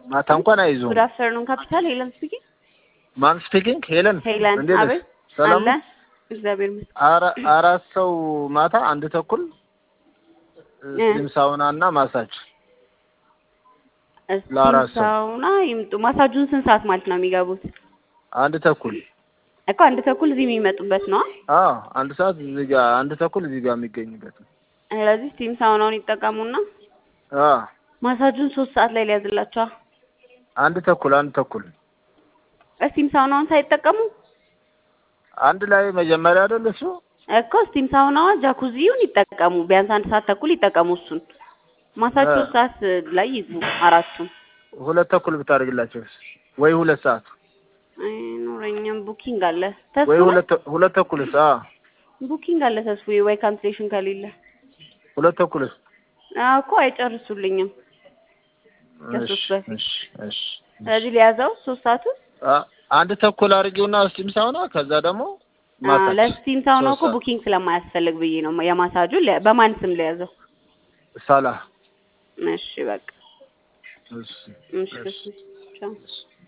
ማታ እንኳን አይዞም። ጉድ አፍተርኑን ካፒታል ሄለን ስፒኪንግ ማን ስፒኪንግ? ሄለን ሄለን እንዴት ነሽ? አቤት ሰላም አለ ነው? እግዚአብሔር ይመስገን አራ- አራት ሰው ማታ አንድ ተኩል እ። ስቲም ሳውና እና ማሳጅ እስቲ ለአራት ሰው። ሳውና ይምጡ ማሳጁን ስንት ሰዓት ማለት ነው የሚገቡት አንድ ተኩል እኮ አንድ ተኩል እዚህ የሚመጡበት ነው አዎ አንድ ሰዓት እዚህ ጋር አንድ ተኩል እዚህ ጋር የሚገኝበት ነው። ስለዚህ ስቲም ሳውናውን ይጠቀሙና አዎ ማሳጁን ሶስት ሰዓት ላይ ሊያዝላቸዋል አንድ ተኩል አንድ ተኩል ስቲም ሳውናውን ሳይጠቀሙ አንድ ላይ መጀመሪያ አይደል እሱ እኮ ስቲም ሳውናዋ ጃኩዚውን ይጠቀሙ ቢያንስ አንድ ሰዓት ተኩል ይጠቀሙ እሱን ማሳጅ እ። ሶስት ሰዓት ላይ ይግቡ አራቱም ሁለት ተኩል ብታደርግላቸው ወይ ሁለት ሰዓት አይኖረኝም ቡኪንግ አለ ወይ ተስፉ ሁለት ተ- ሁለት ተኩልስ? አዎ ቡኪንግ አለ ተስፉ ወይ ካንስሌሽን ከሌለ ሁለት ተኩልስ? አዎ እኮ አይጨርሱልኝም ከሶስት እሺ በፊት እሺ እሺ ስለዚህ ሊያዘው ሶስት ሰዓቱ አ- አንድ ተኩል አድርጊውና ስቲም ሳውና ከዛ ደግሞ አዎ ማሳጅ ለስቲም ሳውና ሶስት እኮ ሰዓት። ቡኪንግ ስለማያስፈልግ ብዬ ነው የማሳጁ ለ- በማን ስም ሊያዘው ሳላ እሺ በቃ እሺ እሺ እሺ ቻው እሺ